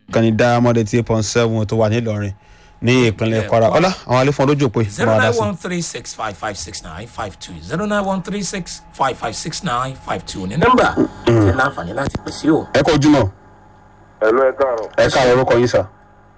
kàní diamond eight point seven tó wà nílọrin ní ìpínlẹ̀ kwara ọlá àwọn alẹ́ fún olójú òpè zero máa dá nine sí. one three six five five six nine five two zero nine one three six five five six nine five two ní nọ́mbà tí láǹfààní láti pèsè o. ẹ kó ojúmọ́ ẹ̀lú ẹ̀ káàárọ̀ ẹ káàárọ̀ orúkọ yín sà.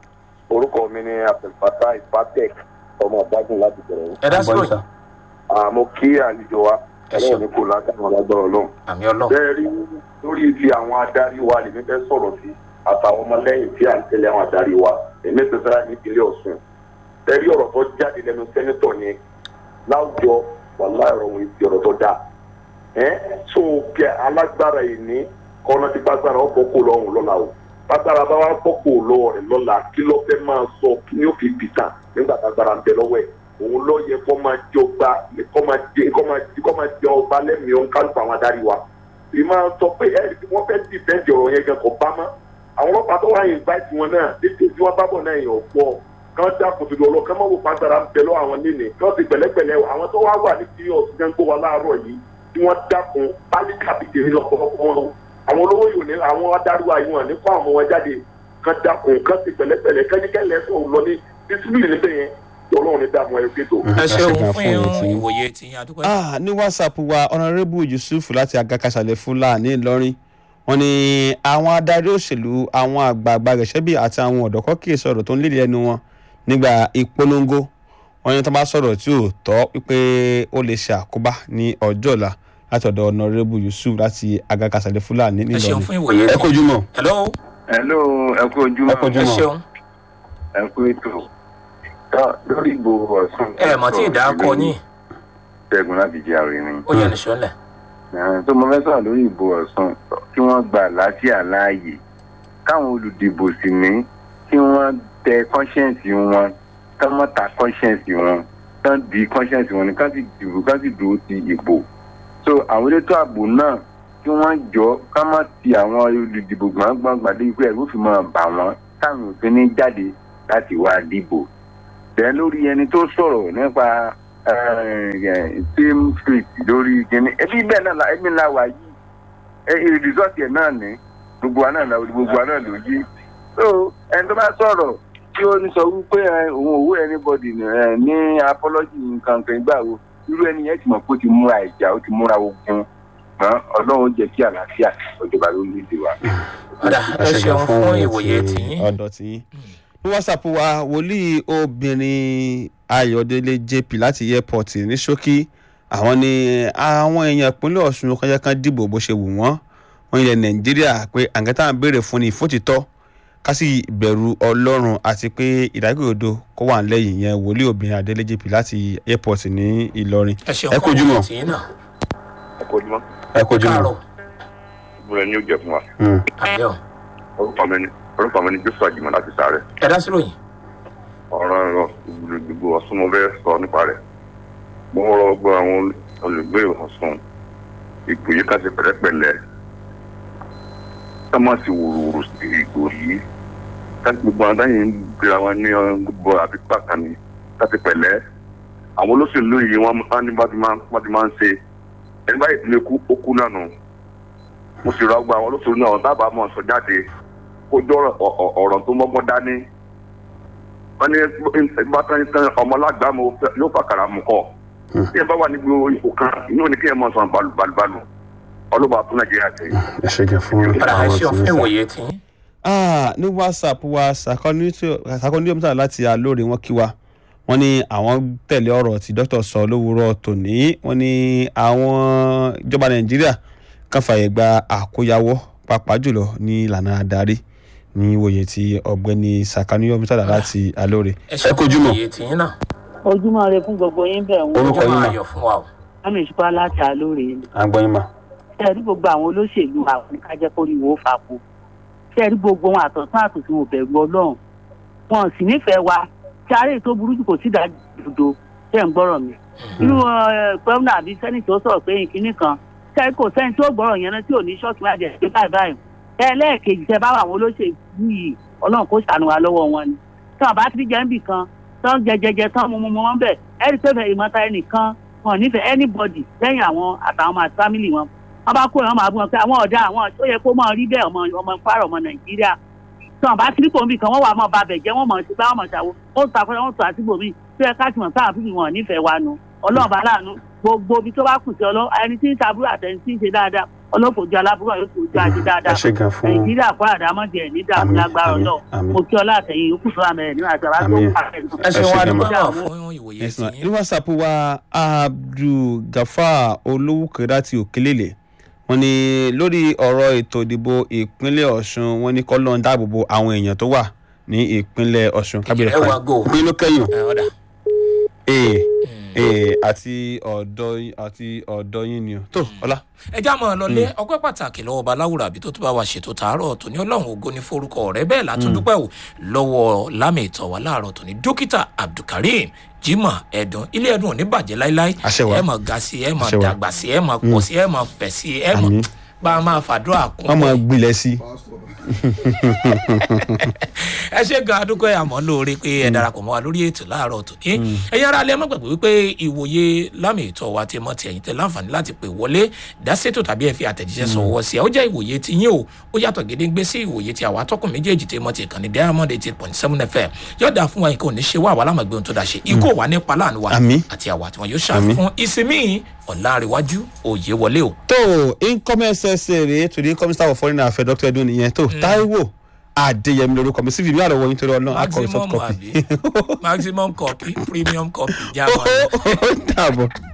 orúkọ mi ni abdulfatah ipatek ọmọ ọ̀gbádùn láti bẹ̀rẹ̀ ẹ dá sí Àgbọ̀n yín, òyìn àmọ́ kí àlejò wa Ẹ ṣeun. ẹlẹ́yìn ní kò látàwọn alágbára ọlọ́run. àmì ọlọ́run bẹ́ẹ̀ rí lórí ti àwọn adarí wa lèmi fẹ́ sọ̀rọ̀ sí àtàwọn ọmọlẹ́yìn tí à ń tẹ̀lé àwọn adarí wa èmi sẹ́sẹ́rẹ́ ní ìpínlẹ̀ ọ̀sùn. bẹ́ẹ̀ rí ọ̀rọ̀ tó jáde lẹ́nu sẹ́nitọ̀ ni láwùjọ wàhálà ọ̀rọ̀ wọn ti ọ̀rọ̀ tó dáa. ẹ́ so kẹ alágbára yìí ní kọ́nà tí gbàgbára ọ̀pọ̀ kò lọ́hùn lọ́la o gbàgbára bá wà pọ̀ kò lọ́wọ́ rẹ̀ lọ́la kí ló fẹ́ máa sọ kí ni ó fi bìtà nígbà gbàgbára ń bẹ lọ́wọ́ ẹ̀ òun ló yẹ kó máa jẹ ọba kó máa jẹ kó máa jẹ kó máa jẹ ọba lẹ́mìí ọ̀hún kálukú àwọn adarí wa ì máa sọ pé ẹ wọ́n fẹ́ dìbẹ́ǹdì ọ̀rọ̀ yẹn gan kò bá mọ́ àwọn ọlọ́pàá tó wáyé invite wọn náà tètè tí wọ́n bá bọ̀ náà yàn ọ̀pọ̀ kán dákun tó lọ kán má wò pàgbára ń bẹ lọ́wọ́ àwọn níní kán ti pẹ̀lẹ́pẹ̀lẹ́ àwọn tó wá wà ní serious gan gbó wa láàárọ̀ yìí tí wọ́n dákun pálí kàbìtì ní lọ́pọ̀lọpọ̀ wọn àwọn olówó yìí ò ní àwọn adarí wa yìí wọn ní kó àwọn wọn jáde kán dákun kán ti pẹ̀lẹ́pẹ̀lẹ́ kẹ́nikẹ́lẹ́ tó lọ ní discipline níbẹ̀ yẹn ọlọ́run ní dààmú ẹ̀ kéto. ẹ ṣeun ṣe gan fún fún yín tí- ìwòye tí yín adúgbò. Ah, ní whatsapp wa honourable yusuf láti agakasalẹ̀ fúlàní ìlọrin wọn ni àwọn adarí òṣèlú àwọn àgbààgbà rẹ̀ṣẹ́bì àti àwọn ọ̀dọ́kọ́ kì í sọ̀rọ̀ tó ń lédè ẹnu wọn nígbà ìpolongo wọn ni tó bá sọ̀rọ̀ tí ò tọ́ wípé ó lè ṣe àkóbá ní ọjọ́ ọ̀la láti ọ̀dọ̀ honourable yusuf láti agakasalẹ̀ fúlàní ẹ ṣeun ìlọrin. fún ìwòye ẹ tí kojú mọ́ hello hello ẹ kú ojúmọ́ ẹ kojú ẹ mọ́ ṣeun ẹ kú ètò Tá- lórí ìbò ọ̀sán. ẹ mọ̀ tí ì dá kọ yín ṣẹ́gun láti jẹ́ àrùn mi. ó yẹ ní sọ́lẹ̀. Ẹ̀hìn, tó mo fẹ́ sọ̀rọ̀ lórí ìbò ọ̀sán kí wọ́n gba àlàáfíà láàyè káwọn olùdìbò sì ní kí wọ́n tẹ conscience wọn kán mọ́ ta conscience wọn kán di conscience wọn ní kán sì dìbò kán sì dúró ti ìbò so àwọn elétò ààbò náà kí wọ́n jọ ká má ti àwọn olùdìbò gbọ̀ngbọ̀ngbà dé pé ẹ̀rú fi máa bà wọ́n táwọn òfin ní jáde láti wá dìbò bẹ́ẹ̀ lórí ẹni tó sọ̀rọ̀ nípa team street lórí kíní ẹbí bẹ́ẹ̀ náà la ẹbí ńlá wa yìí ẹ rìsọ́ọ̀tì ẹ̀ náà ní gbogbo wa náà la gbogbo wa náà ló yí so ẹni tó bá sọ̀rọ̀ tí ó ní sọ wípé ẹ, òun òwú anybody ní ẹ, ní apology nǹkan kan ìgbà wo irú ẹni yẹn ti mọ̀ pé ó ti múra ìjà ó ti múra ogun ṣùgbọ́n ọlọ́run jẹ́ kí àlàáfíà ọjọba ló lè dè wá. ọ̀dà ẹ ṣeun fún ìwòye tí yín. ọ̀dọ̀ tí yín. ní whatsapp wa wòlíì obìnrin ayọ̀délé jp láti airport ní ṣókí àwọn ni àwọn èèyàn ìpínlẹ̀ ọ̀ṣun kọjá kan dìbò bó ṣe wù wọ́n wọ́n ilẹ̀ nàìjíríà pé àǹkẹ́tà ń béèrè fún ní ìfòtítọ́ ká sì bẹ̀rù ọlọ́run àti pé ìdágbèrèdo kó wà lẹ́yìn yẹn wòlíì obìnrin adélé jp láti airport ní ìlọrin ẹ ṣeun ẹ fún kojú ìwòye mọ́ tí yín náà. ẹ kò ní mọ́ ẹ kojú mọ́ káàárọ̀ ìbúra ni ó jẹ fún wa Mm. àbẹ̀ ọ̀ orúkọ mi ni orúkọ mi ni jésù àjùmọ̀ láti sáré ẹ dá sí ròyìn. ọ̀rọ̀ ẹ̀rọ gbogbo ọ̀sùn mo fẹ́ sọ nípa rẹ̀ mo rọ gbọ́ àwọn olùgbé ọ̀sùn ìgbò yìí ká ṣe pẹ̀lẹ́pẹ̀lẹ́ ká má sì wòròwòrò sí ìgbò yìí ká gbogbo àwọn táyì ń gbéra wọn ní gbogbo àbí pàtàkì ká ṣe pẹ̀lẹ́ àwọn olóṣèlú yìí wọ́n á ní bá ti máa bá ti máa ń ṣe ẹni báyìí ti lè kú ó kú náà nù mo sì rọ gbọ́ àwọn olóṣèlú náà dábàá mọ̀ sọ jáde kó jọ ọ̀rọ̀ tó mọ́gbọ́n dání wọ́n ní bàtàn tán ọmọ alágbàmù yóò fàkàrà mú kọ́ tí ẹ bá wà níbi ipò kan inú ni kí ẹ máa sọ balùbalù ọlọ́ba fún nàìjíríà tẹ̀. ẹ ṣe jẹ fún ọ̀dà ẹ àwọn ṣeun tí fún ń sá. ìwòye tí yín. Ah, ní whatsapp wa sàkọ́níyọ́mítà láti alóore wọn kí wa wọ́n ní àwọn tẹ̀lé ọ̀rọ̀ tí dókítà sọ lówùúrọ̀ tòní wọ́n ní àwọn ìjọba nàìjíríà kan fàyè gba àkóyawọ́ pàápàá jùlọ ní ìlànà adarí ní ìwòye tí ọ̀gbẹ́ni sàkọ́níyọ́mítà láti alóore. ẹ ṣeun fún ìwòye tí yín náà. ojúmọ́ rẹ fún gbogbo yín bẹ̀ ń Orúkọ ó yín máa mà. yọ fún wa o. lámì ìṣúpá láti àlóore ni àgbọ̀yìn mà. ṣé ẹ rí gbogbo àwọn olóṣèlú àwọn kájẹ́ kó rí wo fàpọ̀ ṣé ẹ rí gbogbo wọn àtọ̀tún àtòsí wọn bẹ̀rù ọlọ́run wọn sì nífẹ̀ẹ́ wa tí àárẹ̀ tó burú jù kò sí ìdájọ́ ṣé ẹ ń gbọ́rọ̀ mi irú gómìnà àbí sẹ́ni tó sọ̀rọ̀ pé ìkíní kan ṣé ẹ kò sẹ́ni tó gbọ́rọ̀ yẹn náà tí ò ní ṣọ́ọ̀kì máa jẹ́ pé báyìí báyìí ẹ lẹ́ẹ̀kejì tẹ bá wà àwọn olóṣèlú yìí ọlọ́run kó ṣàánú wa lọ́wọ́ wọn ni tí wọn bá ti jẹ́ níbì kan tán jẹjẹjẹ tán mú mú mú wọn bẹ̀ ẹ rí pé ìmọ̀ta ẹnìkan wọn ò nífẹ̀ẹ́ anybody lẹ́yìn àwọn àtàwọn ọmọ àti family wọn wọn bá kó ìran máa bú wọn pé àwọn ọ̀dà àwọn tó yẹ kó máa rí bẹ́ẹ̀ ọmọ ọmọ kwara ọmọ nàìjíríà tí wọn bá ti ní kòmí kan wọn wà mọ babẹ jẹ wọn mọ sí bá wọn mọ ṣàwọ wọn tún àfẹrẹ wọn tún àti bòmí tó yẹ ká ti mọ sáà fífi wọn nífẹ̀ẹ́ wa nu ọlọ́run bá láàánú gbogbo ibi tó bá kù sí ọlọ́ ẹni tí ń ṣàbúrò àtẹni tí ń ṣe dáadáa ọlọ́fojú aláburú yóò fojú àṣẹ dáadáa ẹ ṣe gan fún nàìjíríà kó àdámọ́dé ẹ̀ ní dààmú Àmín, lágbára àmín, ọlọ́run àmín. mo kí ọlá àtẹ̀yìn yòókù tó wà mẹ́rin nínú àti àbá tó Àmín. ń pa ẹ̀ ẹ ṣe ṣe wá gan dúpẹ́ ma. náà fún ìwòye Yes, ma. sí ní yín. whatsapp wa abdulgafar olówókè láti òkèlélẹ̀ wọ́n ní lórí ọ̀rọ̀ ètò ìdìbò ìpínlẹ̀ ọ̀ṣun wọ́n ní kọ́lọ́ ń dáàbò bo àwọn èèyàn tó wà ní ìpínlẹ̀ ọ̀ṣun kábíyèrè ẹ wá go. bí ló kẹ́yìn ẹ ọ̀dà ee ee àti ọ̀dọ́ yín- àti ọ̀dọ́ yín ni o tó ọlá ẹ já mọ́ ọ lọlé ọpẹ́ pàtàkì lọ́wọ́ baláwùrà àbí tó tún bá wa ṣètò tààrọ̀ tòní ọlọ́run ògo ní forúkọ rẹ bẹ́ẹ̀ látúndúpẹ́ ò lọ́wọ́ lámì ìtọ̀ wá láàárọ̀ tòní dókítà abdulkareem jimoh ẹ̀dùn ilé ẹ̀dùn ò ní bàjẹ́ láíláí Àṣẹ wa. ẹ mọ̀ ga sí ẹ mọ̀ Àṣẹ wa. dàgbà sí ẹ mọ̀ pọ̀ sí ẹ mọ̀ fẹ̀ sí ẹ mọ̀ Àmín. bá a máa fàdúrà kún wọ́n mọ̀ gbilẹ̀ sí ẹ ṣe gan adúgbò àmọ́ lóore pé ẹ darapọ̀ mọ́ wa lórí ètò láàárọ̀ tòní ẹ̀yin ara alẹ́ mọ́gbàgbé wípé ìwòye lámì ìtọ́ wa ti mọ́ ti ẹ̀yin tẹ láǹfààní láti pè wọlé dáṣètò tàbí ẹ fi àtẹ̀jíṣẹ́ sọ̀wọ́ sí ẹ ó jẹ́ ìwòye ti yín o ó yàtọ̀ gédéńgbé sí ìwòye ti àwa tọkùn méjèèjì tí mọ́ ti ìkànnì diamond eighty point seven fm yóò dáa fún wa nǹkan ò ní ṣe wá àwa lámàgbé ohun tó dáa ṣe ikú ò wá nípa láàánú wa Àmín. àti àwa tí wọn yóò ṣàfihàn ìsinmi ọ̀làríwájú òye wọlé o. tó income ssa rèé to the income staff of foreign affairs dr edun nìyẹn tó taiwo adéyẹmí lorúkọ mi cv mi àlọ́ wọ̀nyí torí ọlọ́run akọ̀wé soft maximum copy àbí maximum copy premium copy jáwọ́. ó dàbọ̀.